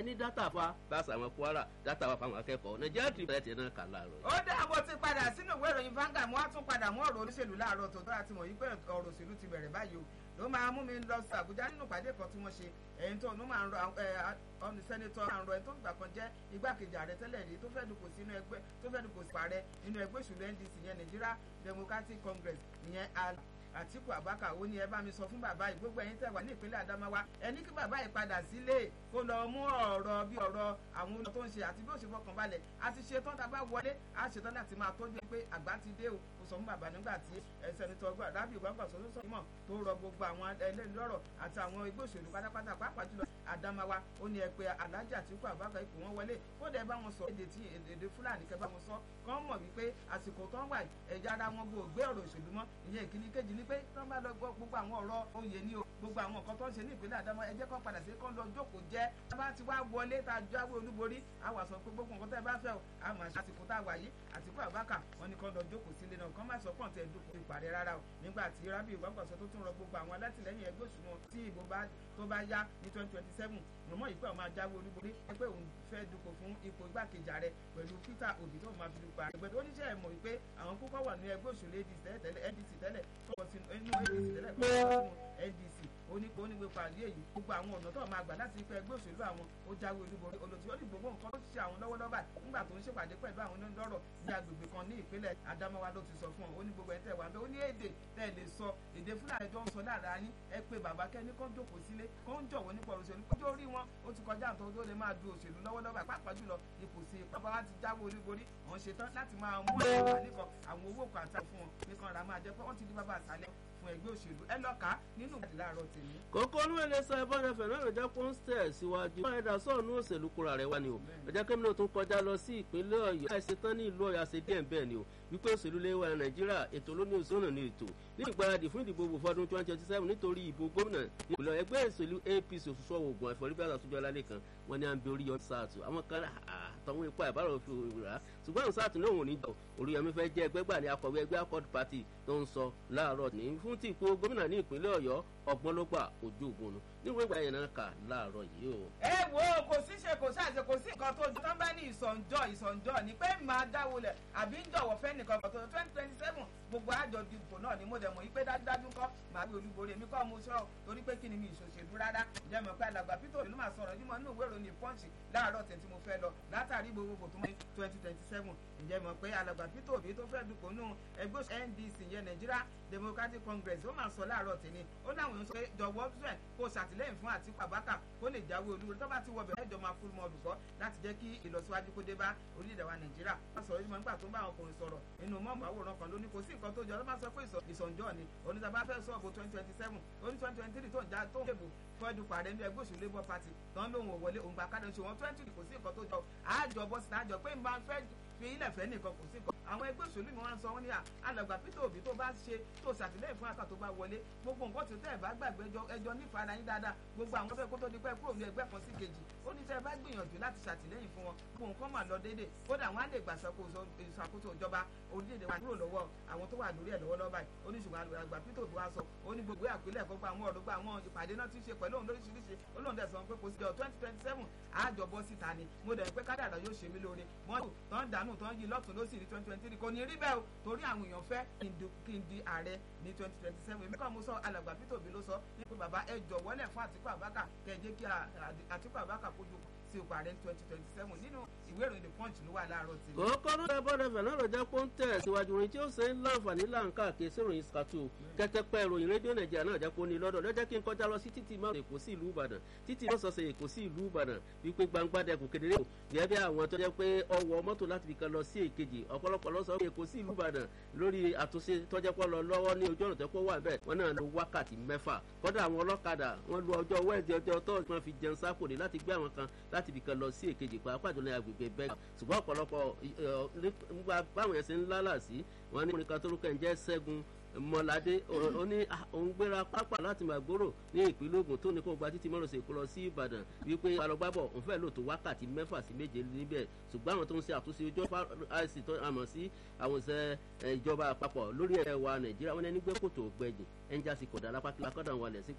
ní dátà fa báṣà àwọn kwara dátà wa fáwọn akẹ́kọ̀ọ́ nàìjíríà tìrì bẹ̀rẹ̀ tiẹ̀ náà kà láàárọ̀. ó dá mo ti padà sínú ìwé ìròyìn Vanguard mo wá tún padà mú ọ̀rọ̀ olóṣèlú láàárọ̀ tó dára tí mo yí pé ọ̀rọ̀ òṣèlú ti bẹ̀rẹ̀ báyìí o ló máa mú mi lọ sí Àbújá nínú ìpàdé kan tí wọ́n ṣe ẹ̀yìn tó ló máa ń rọ ọ̀nì sẹ́nitọ́ máa ń rọ ẹni tó gbà kan jẹ́ igbákejì ààrẹ tẹ́lẹ̀ rí tó fẹ́ dupò sínú ẹgbẹ́ tó fẹ́ dupò sí ààrẹ nínú ẹgbẹ́ òṣèlú NDC yẹn Nigeria Democratic Congress ìyẹn Àtíkù Abubakar ó ní ẹ bá mi sọ fún bàbá yìí gbogbo ẹ̀yin tẹ́ wà ní ìpínlẹ̀ Adamawa ẹ ní kí bàbá yìí padà sílé kó lọ mú ọ̀rọ̀ bí ọ̀rọ̀ àwọn olùkọ́ tó ń ṣe àti bí ó ṣe fọkàn balẹ̀ a ti ṣe tán tá a bá wọlé a ṣe tán láti máa tọ́jú pé àgbà ti dé o kò sọ fún bàbá nígbà tí sẹ́nitọ́ Rábì Gbàgbà sọ sọ mọ̀ tó rọ gbogbo àwọn ẹlẹ́ni lọ́rọ̀ àti àwọn ẹgbẹ́ òṣèlú pátápátá pàápàá jùlọ Adamawa ó ní ẹ pé Alhaji Àtíkù Abubakar ipò wọn wọlé kódà ẹ bá wọn sọ èdè tí èdè Fúlàní kẹ bá wọn sọ kán mọ̀ wípé àsìkò tó ń wà ẹ̀yà ara wọn bò gbé ọ̀rọ̀ òṣèlú mọ́ ìyẹn ìkíní kejì ni pé tó ń bá lọ gbọ́ gbogbo àwọn ọ̀rọ̀ oyè ni o gbogbo àwọn nǹkan tó ń ṣe ní ìpínlẹ̀ Adamawa ẹ jẹ́ kán padà sí kán lọ jókòó jẹ́ tá bá ti wá wọlé tá a jáwé olúborí a wà sọ pé gbogbo nǹkan tẹ́ ẹ bá fẹ́ o a máa ṣe àsìkò tá a wà yìí Àtíkù Abubakar wọn ni kán lọ jókòó sílé náà kán má sọ pọ̀ tẹ̀ dúpọ̀ ìpàdé rárá o nígbà tí Rábì Gbàgbàsọ tó tún rọ gbogbo àwọn alátìlẹyìn ẹgbẹ́ òṣùnà tí ìbò tó bá yá ní twenty twenty seven mọ̀mọ́ yìí pé àwọn máa jáwé olúborí ẹgbẹ́ òun fẹ́ dupò fún ipò igbákejì ààrẹ pẹ̀lú Peter Obi tó máa fi dupò ààrẹ ẹgbẹ́ tó oníṣẹ́ ẹ̀ mọ̀ wípé àwọn púpọ̀ wà ní ẹgbẹ́ òṣèlú NDC tẹ́lẹ̀ kọ́ sínú NDC tẹ́lẹ̀ kọ́ sínú NDC onípo onígbé pàdé èyí gbogbo àwọn ọ̀nà tó máa gbà láti pẹ́ ẹgbẹ́ òṣèlú àwọn ó jáwé olúborí olùtí ó ní gbogbo nǹkan tó ṣe àwọn lọ́wọ́lọ́wọ́ nígbà tó ń ṣèpàdé pẹ̀lú àwọn onídọ́rọ̀ ní agbègbè kan ní ìpínlẹ̀ Adamawa ló ti sọ fún ọ ó ní gbogbo ẹ̀ tẹ̀ wá bẹ́ẹ̀ ó ní èdè tẹ̀ lè sọ èdè Fúlàní tó ń sọ láàrin yín ẹ pé bàbá kẹ́ni kó jókòó sílé kó ń jọ̀wọ́ nípa òṣèlú kójó rí wọn ó ti kọjá àtọ́ tó lè máa du òṣèlú lọ́wọ́lọ́wọ́ pàápàá jùlọ ipò sí ipò bàbá wa ti jáwé olúborí àwọn ṣetán láti máa mú àwọn àníkan àwọn owó kan àti fún wọn nìkan ra máa jẹ pé wọ́n ti di bàbá àṣálẹ́ fún ẹgbẹ́ òṣèlú ẹ lọ́ka nínú ìwádìí láàárọ̀ tèmi. kókó olúwẹ̀lẹ̀ sọ ẹ̀bọ́n ẹ̀fẹ̀ náà lọ́jọ́ pọ́n tẹ̀ síwájú. wọ́n ẹ̀dá sọ̀nù òṣèlú kura rẹ̀ wá ni o. ọjọ́ kẹ́mi náà tún kọjá lọ sí ìpínlẹ̀ ọ̀yọ́. láìsí tán ní ìlú ọ̀yọ́ àṣẹ díẹ̀ bẹ́ẹ̀ ni o. wípé òṣèlú lè wà nàìjíríà ètò lóní òṣèlú ní ètò. ní ìgbáradì fún ìdìbò òbò fọdún twenty twenty seven nítorí ìbò gómìnà ìpínlẹ̀ ẹgbẹ́ òṣèlú APC òṣùṣọ́ ogun ẹ̀fọ́rí bí àtúnjọ́ lálẹ́ kan wọ́n ní à ń bẹ orí yọ sáàtù àwọn kan àtọ̀hún ipá ìbára fi rà á ṣùgbọ́n àwọn sáàtù náà wọ́n ní jọ Oríyọmí fẹ́ jẹ́ ẹgbẹ́ gbà ní akọ̀wé ẹgbẹ́ Accord Party tó ń sọ láàárọ̀ ní fún tí ipò gómìnà ní ìpínlẹ̀ Ọ̀yọ́ ọgbọ́n ló gbà ojú ògùn nu níwèé ìgbà yẹn náà kà láàárọ̀ yìí o. ẹ wo kò sí ṣe kò sáà ṣe kò sí nǹkan tó tán bá ní ìsọ̀njọ́ ìsọ̀njọ́ ni pé máa dáwọlẹ̀ àbí ń jọ̀wọ́ fẹ́ nìkan kan tó twenty twenty seven gbogbo àjọ dìbò náà ni mo dẹ̀ mọ̀ yí pé dájúdájú kọ́ màá wí olúborí èmi kọ́ mo sọ torí pé kí ni mi ìṣòṣèlú rárá jẹ́ mọ̀ pé alàgbà Peter ló máa sọ̀rọ̀ yìí mọ̀ nínú ìwé ìròyìn Punch láàárọ̀ tẹ̀ tí mo fẹ́ lọ látàrí gbogbo tó mọ́ twenty twenty seven ǹjẹ́ mọ̀ pé alàgbà Peter Obi tó fẹ́ dupò nù ẹgbẹ́ NDC yẹn Nigeria Democratic Congress ó máa sọ láàárọ̀ tẹ̀ ni ó láwọn èèyàn sọ pé jọ̀wọ́ fẹ́ kó ṣàtìlẹ́yìn fún Àtíkù Abubakar kó lè jáwé olúborí tó bá ti wọbẹ̀ ẹjọ́ máa fún mọ́ olùkọ́ láti jẹ́ kí ìlọsíwájú kó dé bá orílẹ̀-èdè wa Nàìjíríà wọ́n sọ̀rọ̀ yìí mọ̀ nígbà tó ń bá àwọn ọkùnrin sọ̀rọ̀ nínú mọ́ọ̀mù àwòrán kan lóní kò sí nǹkan tó jọ ló máa sọ pé ìsọ̀njọ́ ni onítàbá fẹ́ sọ̀bù twenty twenty seven oní twenty twenty three tó ń já tó ń dèbò fọ́ọ̀dù pàdé ní ẹgbẹ́ òṣèlú Labour Party tán lóhùn òwọlé òun gba kádà ṣe wọn twenty kò sí nǹkan tó jọ àjọ bọ́sì àjọ pé n bá fẹ́ fi ilẹ̀ fẹ́ nìkan kò sí nǹkan àwọn ẹgbẹ́ òṣèlú mi wọ́n sọ wọ́n ní alàgbà Peter Obi tó bá ṣe tó ṣàtìlẹ́yìn fún àtà tó bá wọlé gbogbo nǹkan tó tẹ́ ẹ̀ bá gbàgbé ẹjọ́ nífẹ̀ẹ́ ara yín dáadáa gbogbo àwọn fẹ́ kó tó di pẹ́ kúrò ní ẹgbẹ́ kan sí kejì ó ní tẹ́ ẹ bá gbìyànjú láti ṣàtìlẹ́yìn fún wọn gbogbo nǹkan mà lọ déédéé kódà wọn á lè gbà ìṣàkóso ìjọba orílẹ̀-èdè wa kúrò lọ́wọ́ àwọn tó wà lórí ẹ̀ lọ́wọ́lọ́wọ́ báyìí ó ní ṣùgbọ́n alàgbà Peter Obi wá sọ ó ní gbogbo àpilẹ̀ gbogbo àwọn ọ̀rọ̀ gbogbo àwọn ìpàdé náà ti ṣe pẹ̀lú òun lóríṣiríṣi ó lóun dẹ̀ sọ pé kò sí jọ twenty twenty seven àjọbọ síta ni mo dẹ̀ pé kádàrà yóò ṣe mí lóore mọ́tò tó ń dànù tó ń yí lọ́tún lọ́sì ní twenty twenty three kò ní rí bẹ́ẹ̀ o torí àwọn èèyàn fẹ́ kí n di ààrẹ ní twenty twenty seven èmi kàn mo sọ alàgbà Peter Obi ló sọ ní pé bàbá ẹ jọ̀wọ́lẹ̀ fún Àtíkù Abubakar kẹ́ ẹ jẹ́ kí Àtíkù Abubakar kójú sí ipò ààrẹ twenty twenty seven nínú ìwé ìròyìn the punch ló wà láàárọ̀ tí. kókó ló dé bọ́dẹ̀ fẹ̀ náà lọ́jà pé ó ń tẹ̀ síwájú orin tí ó ṣe ń láǹfààní láǹkà kí sí ìròyìn skatu kẹtẹpẹ ìròyìn rédíò nàìjíríà náà jẹ́ pé ó ní lọ́dọ̀ lọ́jọ́ kí n kọjá lọ sí títì márùn èkó sí ìlú ìbàdàn títì márùn sọ̀sẹ̀ èkó sí ìlú ìbàdàn wípé gbangba dẹkùn kedere o gẹ́gẹ́ bí àwọn tó jẹ́ pé ọwọ́ mọ́tò láti fi kan lọ sí èkejì ọ̀pọ̀lọpọ̀ lọ sọ pé èkó sí ìlú ìbàdàn lórí àtúnṣe tọ́jẹ́ pọ̀ lọ lọ́wọ́ ní ojú ọ̀nà tẹ́pọ̀ wà bẹ́ẹ̀ wọ́n náà lo wákàtí mẹ́fà kọ́dà àwọn ọlọ́kadà wọ́n lo ọjọ́ wẹ́ẹ̀dì ọjọ́ tọ́ọ̀sì wọn fi jẹun sápò ní láti gbé àwọn kan láti fi kan lọ sí èkejì pàápàá jùlọ ní agbègbè bẹ́ẹ̀ ṣùgbọ́n ọ̀pọ̀lọpọ̀ nígbà báwọn yẹn ṣe ń lálà sí wọn ní oníkan tó rúkẹ́ ń jẹ́ Ṣẹ́gun Mọ́ládé ó ní òun gbéra pápá láti Màgbóró ní ìpínlẹ̀ Ògùn tó ní kó gba títí mọ́rọ̀sẹ̀ kó lọ sí Ìbàdàn wípé alọ́gbábọ̀ òun fẹ́ lò tó wákàtí mẹ́fà sí méje níbẹ̀ ṣùgbọ́n àwọn tó ń ṣe àtúnṣe ojú àìsí tó àmọ̀ sí àwọn ìṣe ìjọba àpapọ̀ lórí ẹ̀wà Nàìjíríà wọn ní gbé kòtò gbẹ̀jìn ẹ̀ńjá sí kọ̀dà lápá kí lakọ́dà wọlé sí